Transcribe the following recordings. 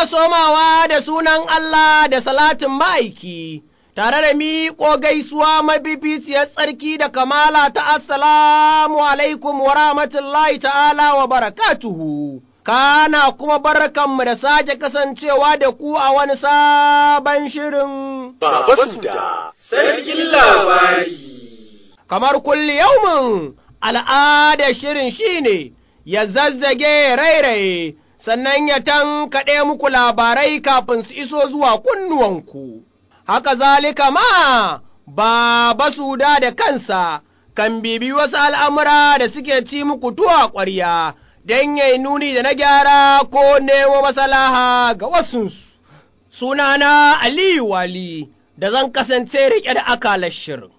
somawa da sunan Allah da salatin ma'aiki, tare da miƙo gaisuwa mafificiyar tsarki da kamala ta assalamu alaikum wa rahmatullahi ta'ala wa barakatuhu. Kana kuma barkanmu da sake kasancewa da ku a wani sabon shirin. Baba Suda, sarkin labari. Kamar kulli yaumin al'adar shirin shine ya zazzage rairaye. sannan ya tankaɗe muku labarai kafin su iso zuwa kunnuwanku, haka zalika ma Baba Suda da kansa kan bibi wasu al'amura da suke ci muku tuwa ƙwarya don yai nuni da na gyara ko nemo masalaha ga wasunsu. Sunana Aliyu Wali da zan kasance riƙe da akalar shirin.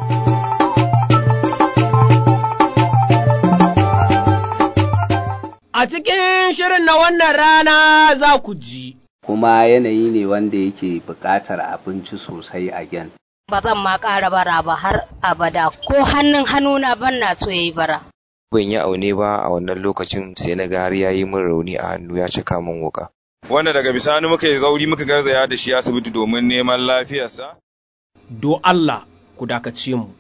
A cikin shirin na wannan rana za ku ji. Kuma yanayi ne wanda yake buƙatar abinci sosai a gen. Ba zan ma ƙara bara ba har abada ko hannun hannuna ban na so yayi bara. Ban yi aune ba a wannan lokacin sai na ga har ya yi min rauni a hannu ya cika min wuka. Wanda daga bisani muka yi zauri muka garzaya da shi asibiti domin neman lafiyarsa? Do Allah ku dakace mu.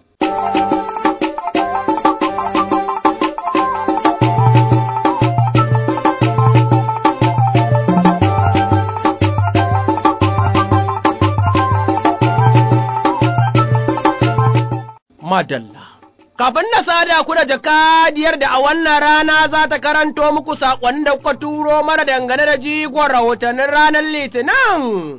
madalla. Kafin na sada ku da jakadiyar da a wannan rana za ta karanto muku saƙon da kuka turo mana dangane da jigon rahotannin ranar Litinin,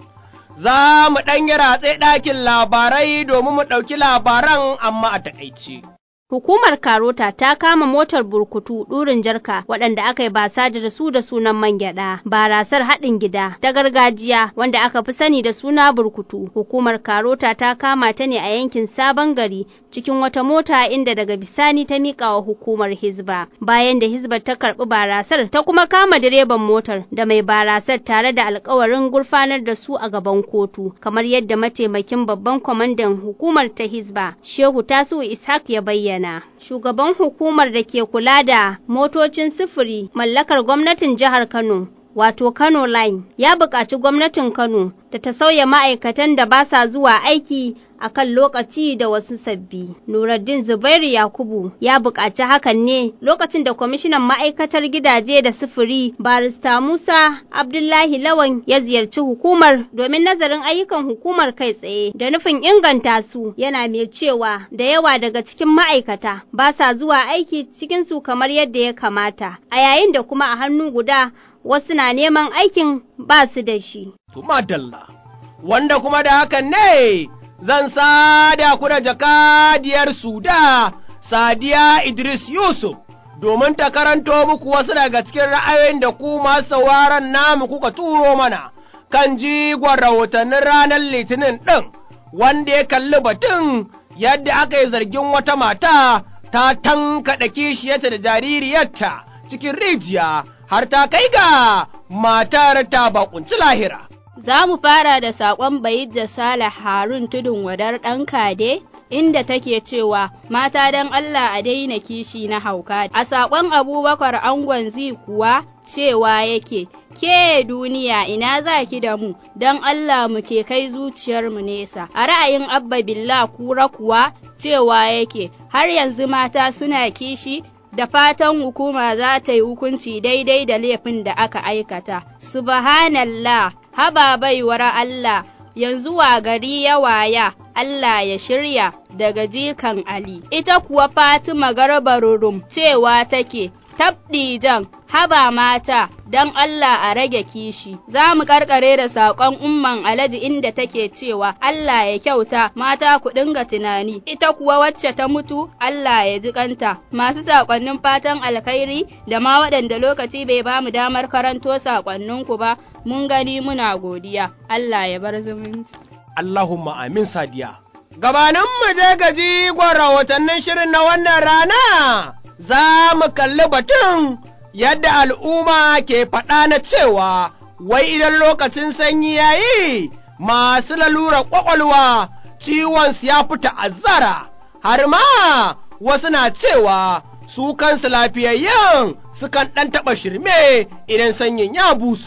za mu ɗan yi ratse ɗakin labarai domin mu ɗauki labaran amma a taƙaice. Hukumar Karota ta kama motar burkutu ɗurin jarka waɗanda aka yi basaji da su da sunan man gyaɗa, barasar haɗin gida ta gargajiya wanda aka fi sani da suna burkutu. Hukumar Karota ta kama ta ne a yankin Sabon Gari cikin wata mota inda daga bisani ta miƙa wa hukumar Hizba. Bayan da Hizbar ta karɓi barasar ta kuma kama direban motar da mai barasar tare da alkawarin gurfanar da su a gaban kotu, kamar yadda mataimakin babban kwamandan hukumar ta Hizba, Shehu Tasu Ishaq ya bayyana. Shugaban hukumar da ke kula da motocin sufuri mallakar gwamnatin jihar Kano, wato Kano Line, ya buƙaci gwamnatin Kano da ta sauya ma'aikatan da ba sa zuwa aiki a kan lokaci da wasu sabbi. Nuruddin Zubairu Yakubu ya buƙaci hakan ne lokacin da kwamishinan ma'aikatar gidaje da sufuri barista Musa Abdullahi Lawan ya ziyarci hukumar domin nazarin ayyukan hukumar kai tsaye da nufin inganta su yana mai cewa da yawa daga cikin ma'aikata ba sa zuwa aiki cikin su kamar yadda ya kamata a yayin da kuma a hannu guda wasu na neman aikin ba su da shi. Tumadalla, wanda kuma da hakan ne zan sada ku da jakadiyar Suda, Sadiya Idris Yusuf, domin ta karanto muku wasu daga cikin ra'ayoyin da ku masu sauraron namu kuka turo mana kan jigon rahotannin ranar Litinin ɗin, wanda ya kalli batun yadda aka yi zargin wata mata ta tankaɗa kishiyarta da jaririyarta cikin rijiya har ta kai ga matar ta bakunci lahira. Za mu fara da saƙon Bayidda Salih Harun tudun wadar ɗan kade, inda take cewa mata don Allah a daina kishi na hauka. A saƙon Abubakar Angon zi kuwa cewa yake, ke duniya ina za ki da mu, don Allah mu ke kai zuciyarmu nesa. A ra'ayin Abba Billah kura kuwa cewa yake, har yanzu mata suna kishi da fatan hukuma za ta yi hukunci daidai da laifin da aka aikata. Subhanallah, haba baiwar Allah, yanzu wa gari ya waya, Allah ya shirya daga jikan Ali. Ita kuwa Fatima Garbarurum cewa take, tabdijan haba mata don Allah a rage kishi. Za mu karkare da saƙon umman alaji inda take cewa Allah ya kyauta mata ku dinga tunani, ita kuwa wacce ta mutu Allah ya ji kanta. Masu saƙonnin fatan alkhairi da ma waɗanda lokaci bai ba mu damar karanto saƙonninku ba, mun gani muna godiya. Allah ya bar zumunci. Allahumma amin sadiya. Gabanin mu je gaji gwan rahotannin shirin na wannan rana, za mu kalli batun yadda al'umma ke faɗa na cewa, wai idan lokacin sanyi ya yi, masu lalura ƙwaƙwalwa ciwonsu ya fi ta'azzara, har ma wasu na cewa su kansu lafiyayyen sukan ɗan taɓa shirme idan sanyin ya busa.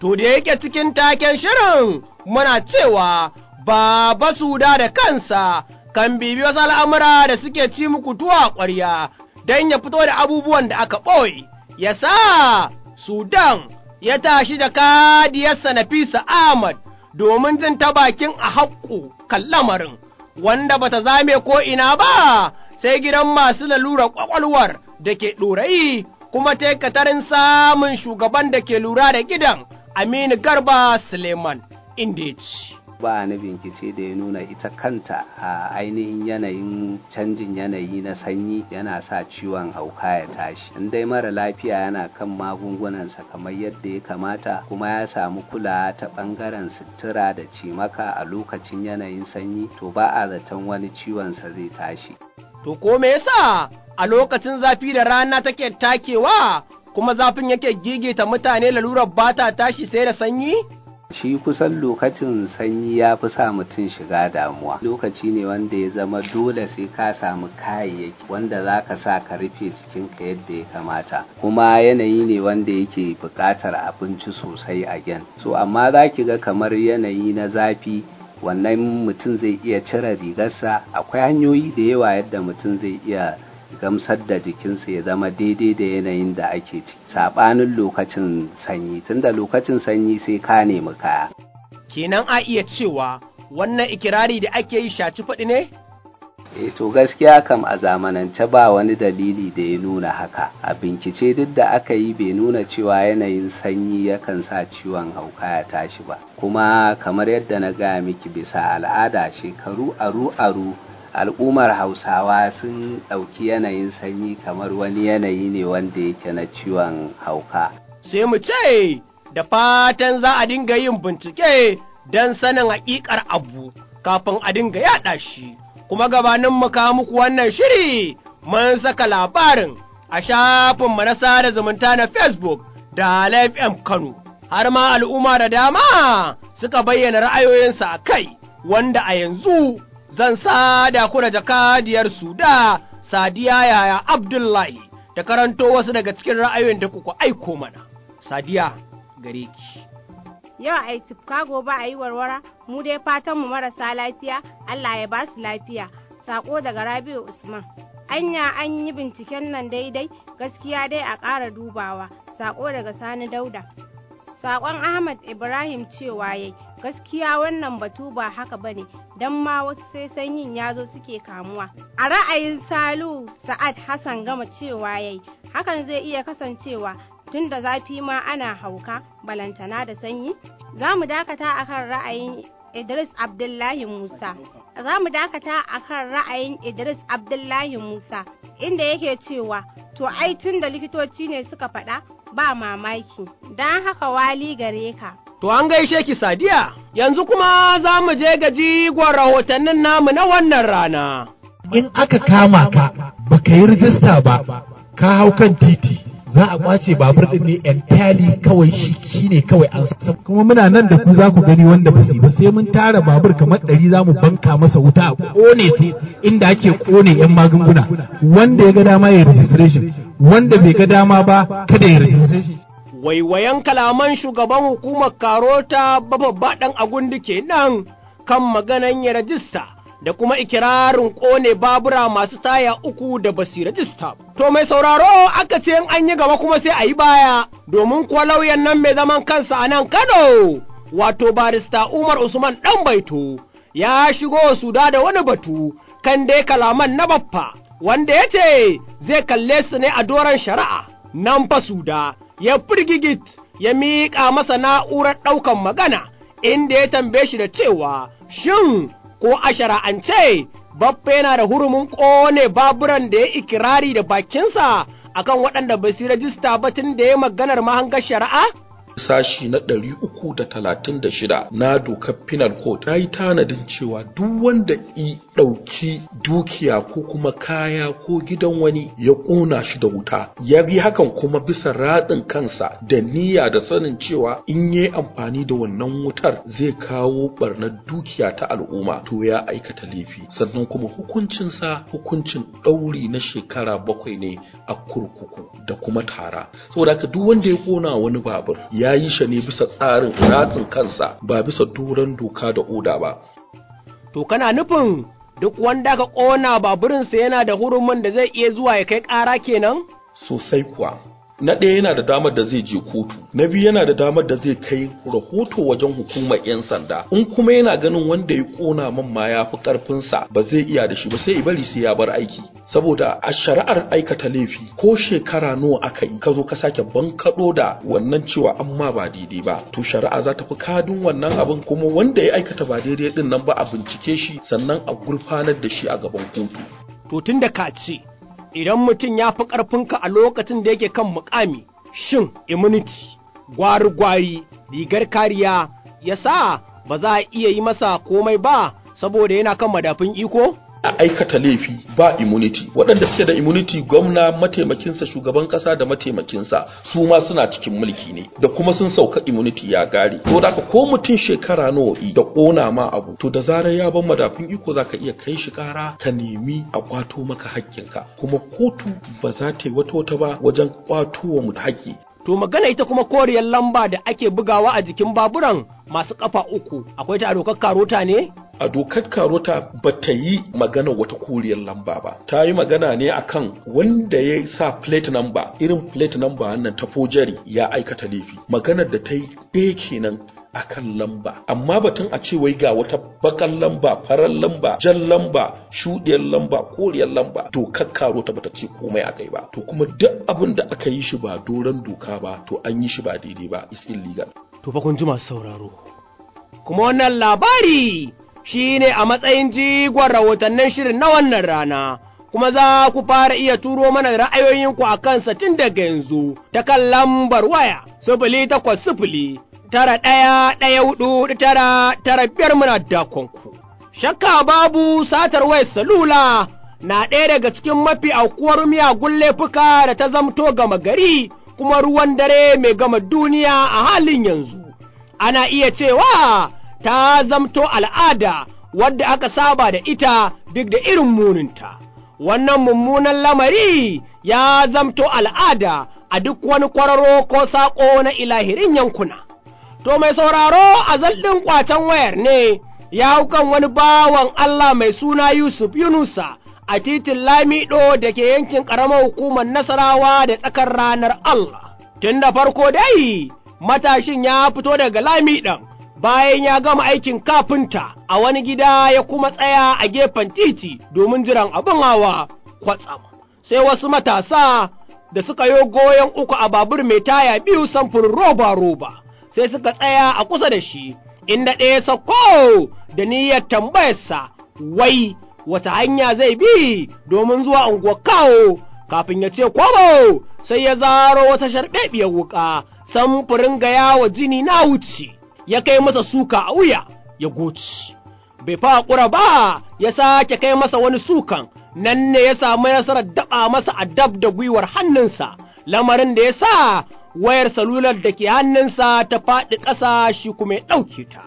To da yake cikin taken shirin muna cewa Baba Suda da kansa kan bibi wasu al'amura da suke ci muku tuwa ƙwarya don ya fito da abubuwan da aka ɓoye, ya sa Sudan ya tashi da kadiyarsa Nafisa Ahmad domin jin ta bakin a haƙƙo kan lamarin, wanda bata zame ko ina ba sai gidan masu lalurar ƙwaƙwalwar da ke ɗorayi kuma ta katarin samun shugaban da ke lura da gidan Aminu Garba Suleiman inda ya ci. ba na bincike da ya nuna ita kanta a ainihin yanayin canjin yanayi na sanyi yana sa ciwon hauka ya tashi in dai mara lafiya yana kan magungunansa kamar yadda ya kamata kuma ya samu kula ta bangaren sutura da cimaka a lokacin yanayin sanyi to ba a zaton wani ciwonsa zai tashi To ko me yasa a lokacin zafi da rana take takewa kuma zafin yake gigita mutane lalurar bata tashi sai da sanyi? shi kusan lokacin sanyi ya fi sa mutum shiga damuwa lokaci ne wanda ya zama dole sai ka samu kayayyaki wanda za ka sa ka rufe jikinka yadda ya kamata kuma yanayi ne wanda yake buƙatar abinci sosai a gen so amma za ki ga kamar yanayi na zafi wannan mutum zai iya cire rigarsa akwai hanyoyi da yawa yadda mutum zai iya gamsar da jikinsa ya zama daidai da yanayin da ake ciki saɓanin lokacin sanyi tunda lokacin sanyi sai ka nemi kaya Kenan a iya cewa wannan ikirari da ake yi shaci faɗi ne? e to gaskiya kam a zamanance ba wani dalili da ya nuna haka a bincike duk da aka yi bai nuna cewa yanayin sanyi yakan sa ciwon hauka ya tashi ba kuma kamar yadda na gaya miki bisa al'ada shekaru aru aru al'ummar hausawa sun ɗauki yanayin sanyi kamar wani yanayi ne wanda yake na ciwon hauka Sai mu ce, da fatan za a dinga yin bincike don sanin haƙiƙar abu kafin a dinga yaɗa shi, kuma gabanin mu kawo muku wannan shiri mun saka labarin a shafinmu na sada zumunta na Facebook da Live M Kano, har ma al'umma da dama suka bayyana ra'ayoyinsa a kai, wanda a yanzu zan sada ku da jakadiyar Suda Sadiya Yaya Abdullahi ta karanto wasu daga cikin ra'ayoyin da kuka aiko mana. Sadiya gare ki. Yau a yi tifka gobe a yi warwara, mu dai fatan mu marasa lafiya, Allah ya ba su lafiya. Sako daga Rabi'u Usman. Anya an yi binciken nan daidai, gaskiya dai a ƙara dubawa. Sako daga Sani Dauda. Sakon Ahmad Ibrahim cewa yayi gaskiya wannan batu ba haka bane don ma wasu sai sanyin ya zo suke kamuwa. A ra'ayin Salu Sa'ad Hassan gama cewa yayi hakan zai iya kasancewa tun da zafi ma ana hauka balantana da sanyi? Za mu dakata akan ra'ayin Idris Abdullahi Musa. Za mu dakata akan ra'ayin Idris Abdullahi Musa inda yake cewa to ai tun da likitoci ne suka faɗa ba mamaki don haka wali gare ka. To an gaishe ki Sadiya, yanzu kuma za mu je ga jigon rahotannin namu na wannan rana. In aka kama ka baka yi rijista ba, ka hau kan titi. za a kwace babur din ne entirely kawai shi shine kawai an san kuma muna nan da ku za ku gani wanda ba su ba sai mun tara babur kamar ɗari za mu banka masa wuta a kone su inda ake kone yan magunguna wanda ya ga dama ya registration wanda bai ga dama ba kada ya registration Waiwayen kalaman shugaban hukumar Karota babba ɗan agundi kenan kan maganan ya rajista da kuma ikirarin ƙone babura masu taya uku da basu rajista. To mai sauraro aka ce an yi gaba kuma sai a yi baya, domin kuwa lauyan nan mai zaman kansa a nan Kano, wato barista Umar Usman ɗan baito, ya shigo su da wani batu kan dai kalaman na baffa, wanda ya ce zai kalle su ne a doron shari'a, nan fa suda ya firgigit ya miƙa masa na'urar ɗaukan magana, inda ya tambaye shi da cewa, shin ko a shara'ance Baffa yana da hurumin ƙone baburan da ya ikirari da bakinsa akan waɗanda ba su rajista ba tun da ya maganar mahangar shari'a? sashi na 336 na dokar penal code ta yi tanadin cewa duk wanda i ɗauki dukiya ko kuma kaya ko gidan wani ya ƙona shi da wuta ya yi hakan kuma bisa raɗin kansa da niyya da sanin cewa in yi amfani da wannan wutar zai kawo ɓarnar dukiya ta al'umma to ya aikata laifi sannan kuma hukuncinsa hukuncin ɗauri na shekara bakwai ne a kurkuku da kuma tara saboda haka duk wanda ya ƙona wani babur ya ya yi shi ne bisa tsarin ratsin kansa ba bisa doron doka da oda ba To kana nufin duk wanda ka ƙona baburinsa yana da hurumin da zai iya zuwa ya kai ƙara kenan? sosai kuwa na ɗaya yana da damar da zai je kotu na biyu yana da damar da zai kai rahoto wajen hukumar 'yan sanda in kuma yana ganin wanda ya ƙona man ma ya fi ƙarfinsa ba zai iya da shi ba sai bari sai ya bar aiki saboda a shari'ar aikata laifi ko shekara nawa aka yi ka zo ka sake bankaɗo da wannan cewa an ma ba daidai ba to shari'a za ta fi kadin wannan abin kuma wanda ya aikata ba daidai din nan ba a bincike shi sannan a gurfanar da shi a gaban kotu To tun da ka ce, idan mutum ya fi ƙarfinka a lokacin da yake kan mukami, shin immunity, gwari-gwari, rigar kariya, ya sa ba za a iya yi masa komai ba saboda yana kan madafin iko? a aikata laifi ba immunity waɗanda suke da immunity gwamna mataimakinsa shugaban ƙasa da mataimakinsa su ma suna cikin mulki ne da kuma sun sauka immunity ya gare to da ko mutum shekara nawa da ƙona ma abu to da zarar ya bar madafin iko zaka iya kai shi ƙara ka nemi a kwato maka haƙƙinka kuma kotu ba za ta yi wata wata ba wajen kwato wa mu haƙƙi To magana ita kuma koriyar lamba da ake bugawa a jikin baburan masu ƙafa uku, akwai ta a dokar karota ne? a dokar karota ba ta yi magana wata koriyar lamba ba ta yi magana ne akan wanda ya sa plate number irin plate number wannan ta fojari ya aikata laifi maganar da ta yi ɗaya kenan akan lamba amma batun a ce wai ga wata bakan lamba farar lamba jan lamba shuɗiyar lamba koriyar lamba dokar karota bata ce komai akai ba to kuma duk abin da aka yi shi ba doron doka ba to an yi shi ba daidai ba is illegal To fa kun ji masu sauraro. Kuma wannan labari shi ne a matsayin jigon rahotannin shirin na wannan rana, kuma za ku fara iya turo mana ra'ayoyinku a kansa tun daga yanzu ta kan lambar waya sifili takwas sifili tara ɗaya ɗaya hudu tara tara biyar muna dakonku. Shakka babu satar wayar salula na ɗaya daga cikin mafi aukuwar miyagun laifuka da ta zamto gama gari kuma ruwan dare mai gama duniya a halin yanzu. Ana iya cewa ta zamto al'ada wadda aka saba da ita duk da irin muninta. Wannan mummunan lamari ya zamto al'ada a duk wani kwararo ko saƙo na ilahirin yankuna. To mai sauraro a zaldin ƙwacen wayar ne ya kan wani bawan Allah mai suna Yusuf Yunusa a titin Lamido da ke yankin ƙaramar hukumar Nasarawa da tsakar ranar Allah. Tun da farko dai, matashin ya fito daga Lamiɗan bayan ya gama aikin kafinta a wani gida ya kuma tsaya a gefen titi domin jiran abin hawa kwatsam. Sai wasu matasa da suka yo goyon uku a babur mai taya biyu samfurin roba-roba, sai suka tsaya a kusa da shi, inda ɗaya sako da niyyar tambayarsa, wai wata hanya zai bi domin zuwa unguwar kawo kafin ya ce kwabo sai ya zaro wata sharɓeɓiyar wuƙa samfurin gaya wa jini na wuce ya kai masa suka a wuya ya goci bai fa ƙura ba ya sake kai masa wani sukan nan ne ya samu nasarar daɓa masa a dab da gwiwar hannunsa lamarin da ya sa wayar salular da ke hannunsa ta faɗi ƙasa shi kuma ya ɗauke ta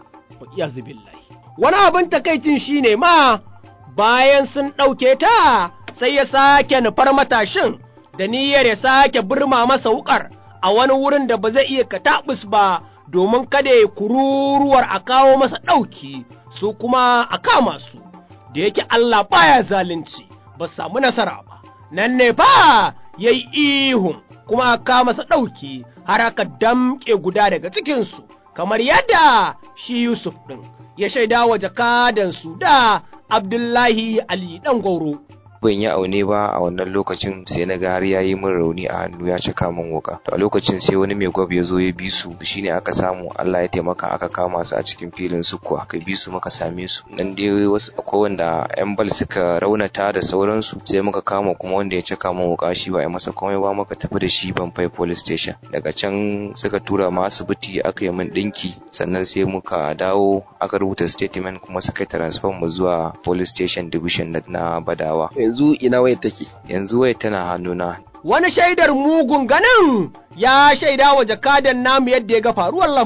wani abin takaicin shine ma bayan sun ɗauke ta sai ya sake nufar matashin da niyyar ya sake birma masa wukar a wani wurin da ba zai iya kataɓus ba domin kada ya kururuwar a kawo masa ɗauki su kuma a kama su da yake Allah baya zalunci ba samu nasara ba nan ne fa ya yi ihun kuma a kama masa ɗauki har aka damƙe guda daga cikinsu kamar yadda shi Yusuf ɗin ya shaida wa jakadansu da Abdullahi Ali ɗan Gwauro. ban yi aune ba a wannan lokacin sai na ga har ya yi min rauni a hannu ya cika min wuka to a lokacin sai wani mai gwab ya zo ya bi su shine aka samu Allah ya taimaka aka kama su a cikin filin sukuwa aka bi su muka same su nan dai wasu akwai wanda yan bal suka raunata da sauransu sai muka kama kuma wanda ya cika min wuka shi ba ya masa komai ba muka tafi da shi Banfai police station daga can suka tura mu asibiti aka yi min dinki sannan sai muka dawo aka rubuta statement kuma suka yi transfer mu zuwa police station division na Badawa yanzu ina wayar take yanzu wayar tana hannuna wani shaidar mugun ganin ya shaida wa jakadan namu yadda ya ga faruwar lamarin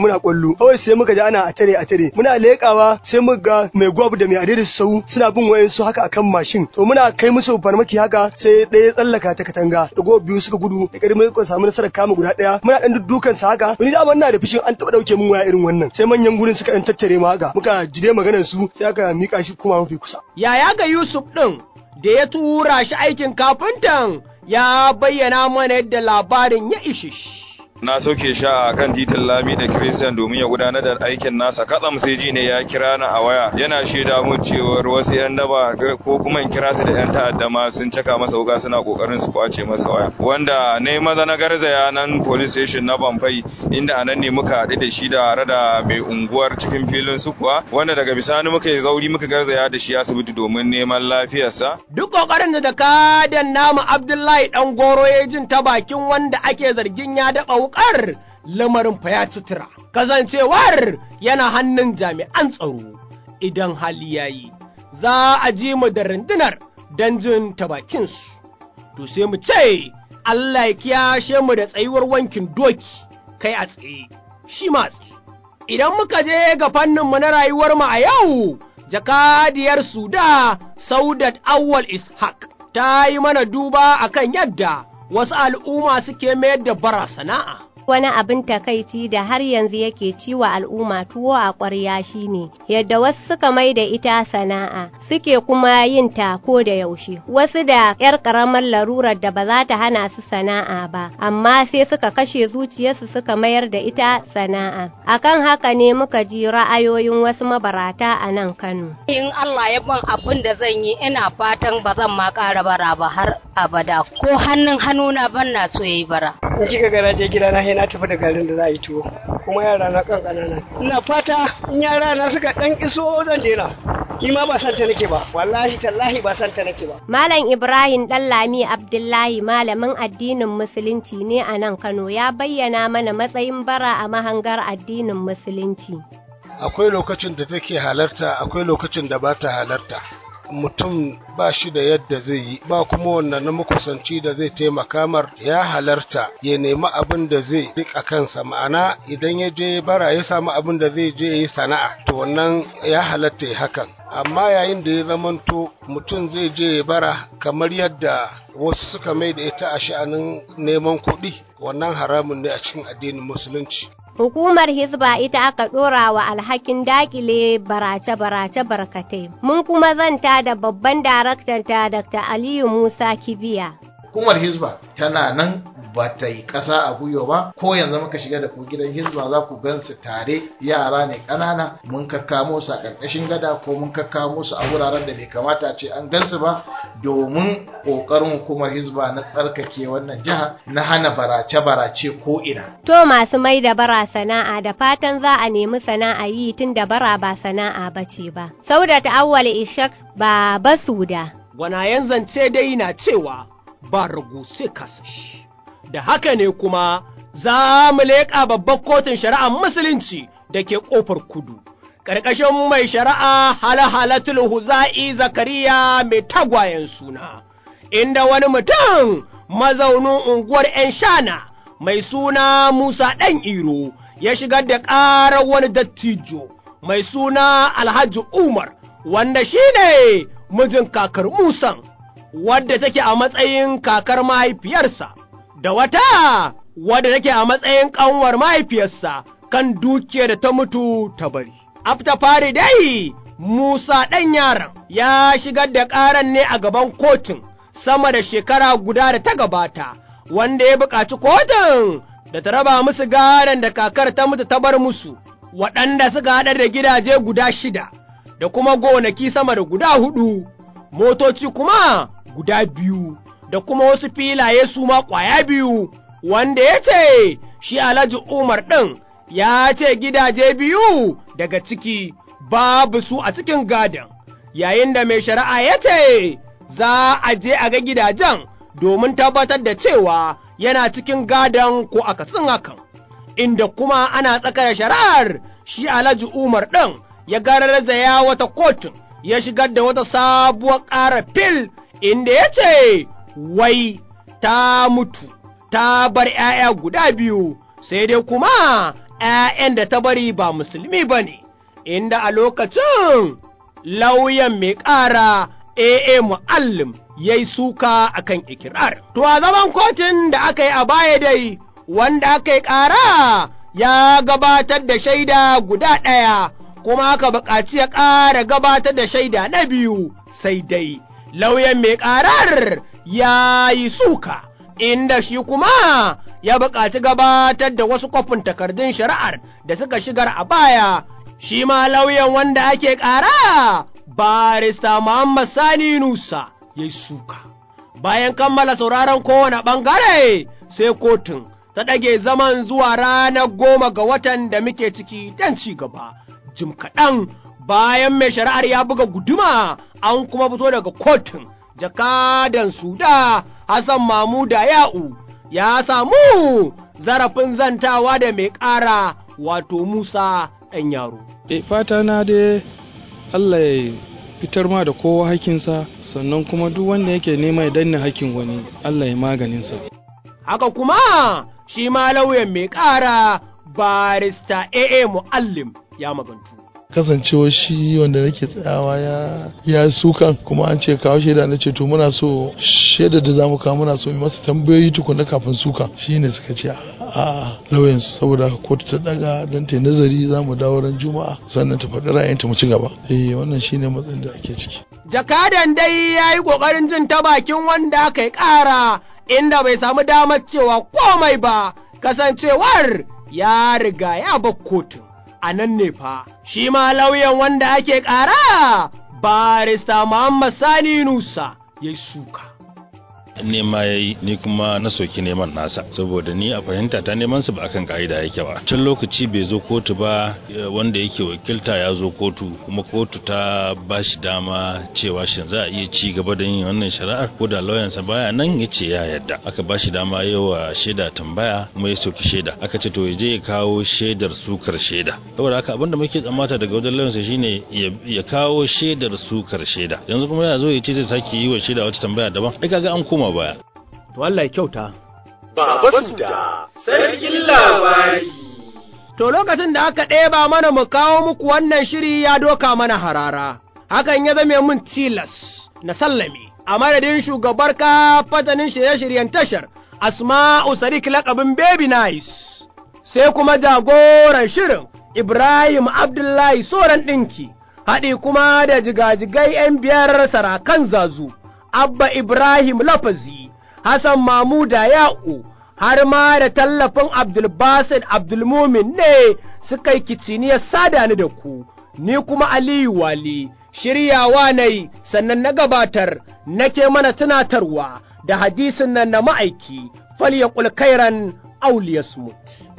muna kwallo kawai sai muka ji ana a tare a tare muna leƙawa sai muka ga mai gwab da mai adai sau suna bin wayansu haka akan mashin to muna kai musu farmaki haka sai ɗaya tsallaka ta katanga da biyu suka gudu da ƙarfi muka samu nasarar kama guda ɗaya muna ɗan dukan sa haka wani da ina da fishin an taɓa ɗauke mun waya irin wannan sai manyan gurin suka ɗan tattare mu haka muka jide maganar su sai aka mika shi kuma mafi kusa. Yaya ga Yusuf ɗin da ya tura shi aikin kafintan ya bayyana mana yadda labarin ya ishe shi. na sauke shi a kan titin lami da Christian domin ya gudanar da aikin nasa katsam sai ji ne ya kira ni a waya yana shaida mun cewar wasu yan daba ko kuma in kira su da yan ta'adda ma sun caka masa wuka suna kokarin su kwace masa waya wanda ne maza na garzaya nan police station na Bamfai inda anan ne muka haɗu da shi da da mai unguwar cikin filin su kuwa wanda daga bisani muka yi zauri muka garzaya da shi asibiti domin neman lafiyarsa duk kokarin da kadan namu Abdullahi dan goro ya jin ta bakin wanda ake zargin ya daba wukar lamarin fa ya sutura, kasancewar yana hannun jami'an tsaro idan hali ya yi, za a ji mu da rundunar don jin ta bakinsu. To sai mu ce, Allah ya kiyashe mu da tsayuwar wankin doki, kai a tsaye, shi ma tsaye. Idan muka je ga fanninmu na rayuwar mu a yau, jakadiyar Suda Saudat Awwal Ishaq ta yi mana duba akan yadda wasu al'umma suke mayar da bara sana'a. Wani abin takaici da har yanzu yake ciwa al'umma tuwo a ƙwarya shine yadda wasu suka mai da ita sana'a suke kuma yin ta ko da yaushe. Wasu da ‘yar ƙaramar larurar da ba za ta hana su sana'a ba, amma sai suka kashe zuciyarsu suka mayar da ita sana'a. Akan haka ne muka ji ra'ayoyin wasu mabarata a nan Kano. In Allah ya ban abin da zan yi ina fatan ba zan ma ƙara bara ba har abada ko hannun hannuna ban na so yayi bara. In kika ga je gida na na tafi da garin da za a yi tuwo kuma yara na kan kanana ina fata in yara na suka dan iso zan daina ni ma ba san ta nake ba wallahi tallahi ba san ta nake ba Malam Ibrahim Dallami Abdullahi malamin addinin musulunci ne a nan Kano ya bayyana mana matsayin bara a mahangar addinin musulunci akwai lokacin da take halarta akwai lokacin da ba ta halarta mutum ba shi da yadda zai yi ba kuma wannan na makusanci da zai taimaka mar ya halarta ya nemi abin da zai rika kansa ma'ana idan ya je bara ya samu abin da zai je yi sana'a to wannan ya halatta ya hakan amma yayin da ya zamanto mutum zai je ya bara kamar yadda wasu suka mai da ita a sha'anin neman kuɗi wannan haramun ne a cikin addinin musulunci Hukumar Hizba ita aka ɗora wa alhakin dakile barace-barace barkatai. Mun kuma zanta da babban daraktanta Dr. Aliyu Musa Kibiya. Hukumar Hizba tana nan ba ta yi ƙasa a gwiwa ba ko yanzu muka shiga da ku gidan hizba za ku gan su tare yara ne ƙanana mun kakkamo su a ƙarƙashin gada ko mun kakkamo su a wuraren da bai kamata ce an gan su ba domin ƙoƙarin hukumar hizba na tsarkake wannan jiha na hana barace-barace ko ina. To masu mai da bara sana'a da fatan za a nemi sana'a yi tun da bara ba sana'a ba ce ba. Sauda ta awwal ishak ba basuda. Gwanayen zance dai na cewa ba ragu sai kasashi. da haka ne kuma za mu leƙa babbar kotun shari'ar musulunci da ke ƙofar kudu. Ƙarƙashin mai shari'a halahalatul huza'i zakariya mai tagwayen suna, inda wani mutum mazaunin unguwar ‘yan shana mai suna Musa ɗan Iro ya shigar da ƙarar wani dattijo mai suna Alhaji Umar, wanda shi ne mijin kakar Musan, wadda take a matsayin kakar mahaifiyarsa. da wata wadda take a matsayin ƙanwar mahaifiyarsa kan dukiyar da ta mutu ta bari. Afta fari dai, Musa ɗan yaron ya shigar da ƙaran ne a gaban kotun sama da shekara guda da ta gabata, wanda ya buƙaci kotun da ta raba musu garan da kakar ta mutu ta bar musu, waɗanda suka haɗa da gidaje guda shida, da kuma gonaki sama da guda huɗu, motoci kuma guda biyu. da kuma wasu filaye su ma ƙwaya biyu, wanda ya ce, shi Alhaji Umar ɗin ya ce gidaje biyu daga ciki babu su a cikin gadon, yayin da mai shari'a ya ce, za a je a ga gidajen domin tabbatar da cewa yana cikin gadon ko akasin hakan, inda kuma ana tsakar shari'ar shi Alhaji Umar ɗin ya garzaya wata kotun ya shigar da wata sabuwar ƙara fil inda ya ce, wai ta mutu, ta bar ’ya'ya guda biyu, sai dai kuma ‘ya'yan da ta bari ba musulmi ba ne, inda a lokacin lauyan mai ƙara AA Mu'allim ya yi suka a kan ikirar. To, a zaman kotun da aka yi a baya dai, wanda aka yi ƙara ya gabatar da shaida guda ɗaya, kuma aka buƙaci ya ƙara gabatar da shaida na biyu, sai dai lauyan mai ƙarar ya yi suka, inda shi kuma ya buƙaci gabatar da wasu kwafin takardun shari'ar da suka shigar a baya, shi ma lauyan wanda ake ƙara barista Muhammad Sani Nusa ya yi suka. Bayan kammala sauraron kowane ɓangare sai kotun ta ɗage zaman zuwa ranar goma ga watan da muke ciki don ci gaba. Jim kaɗan bayan mai shari'ar ya buga guduma an kuma fito daga kotun jakadan suda Hassan Mamuda Ya'u ya samu zarafin zantawa da mai ƙara wato Musa ɗan yaro. E fata na dai Allah ya fitar ma da kowa hakinsa sannan kuma duk wanda yake nema ya danne hakin wani Allah ya maganinsa. Haka kuma shi ma lauyan mai ƙara barista AA Mu'allim ya magantu. kasancewa shi wanda nake tsayawa ya ya sukan kuma an ce kawo shaida na ce to muna so shaida da zamu kawo muna so mu masa tambayoyi tukuna kafin suka shine suka ce a lauyan su saboda kotu ta daga dan ta nazari zamu dawo ran juma'a sannan ta faɗi ra'ayinta mu ci gaba eh wannan shine matsayin da ake ciki jakadan dai ya yi ƙoƙarin jin ta bakin wanda aka yi ƙara inda bai samu damar cewa komai ba kasancewar ya riga ya bar kotun a nan ne fa, shi ma lauyan wanda ake ƙara barista Muhammad Sani Nusa ya yi suka. nema ya yi ni kuma na soki neman nasa saboda ni a fahimta ta neman su ba akan ka'ida yake ba can lokaci bai zo kotu ba wanda yake wakilta ya zo kotu kuma kotu ta ba shi dama cewa shin za a iya ci gaba da yin wannan shari'ar ko da lauyansa baya nan ya ce ya yarda aka ba shi dama yawa shaida tambaya kuma ya soki shaida aka ce to ya je ya kawo shaidar sukar shaida saboda haka abinda muke tsammata daga wajen lauyansa shine ya kawo shaidar sukar shaida yanzu kuma ya zo ya ce zai sake yi wa shaida wata tambaya daban ai kaga an koma baya. To Allah ya kyauta. Baba Suda, sarkin labari. To lokacin da aka ɗeba mana mu kawo muku wannan shiri ya doka mana harara, hakan ya zame mun tilas na sallame. A madadin shugabar ka fatanin shirye-shiryen tashar, Asma'u Sadiq laƙabin Baby Nice, sai kuma jagoran shirin Ibrahim Abdullahi Soran ɗinki, haɗi kuma da jigajigai ‘yan biyar sarakan zazu. Abba Ibrahim Lafazi, Hassan Mamuda Ya'u, har ma da tallafin Abdulbasid Abdulmumin ne suka yi kiciniyar sada ni da ku, ni kuma Aliyu Wali, shiryawa na yi sannan na gabatar nake mana tunatarwa da hadisin nan na ma'aiki, fal ya kairan auliyasmut.